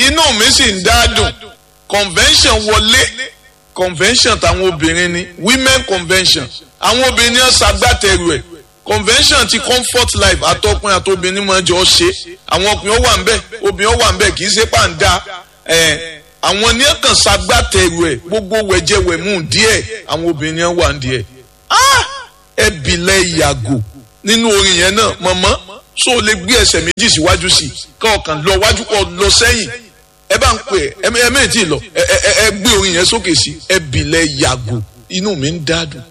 inú mi sì ń dádùn convention wọlé convention táwọn obìnrin ni women convention àwọn obìnrin ni wọ́n ṣagbátẹrù ẹ̀ convention ti comfort life àtọkùnrin àtobìnrin máa jọ ṣe àwọn ọkùnrin ó wà ń bẹ obìnrin ó wà ń bẹ kì í ṣe pàǹdà ẹ àwọn ní kàn ṣagbátẹrù ẹ̀ gbogbo wẹ̀jẹ̀wẹ̀mú díẹ̀ àwọn obìnrin wà ń díẹ̀ ẹ bìlẹ̀ yàgò nínú orin yẹn náà mọ̀mọ́ so lè gbé ẹsẹ̀ méjì síwájú sí i kọ̀ọ̀kan lọ wájú kọ̀ lọ sẹ́yìn ẹ bá ń pè ẹ ẹ méjì lọ ẹ ẹ ẹ gbé orin yẹn sókè sí ẹ bìlẹ̀ yàgò inú mi ń dádùn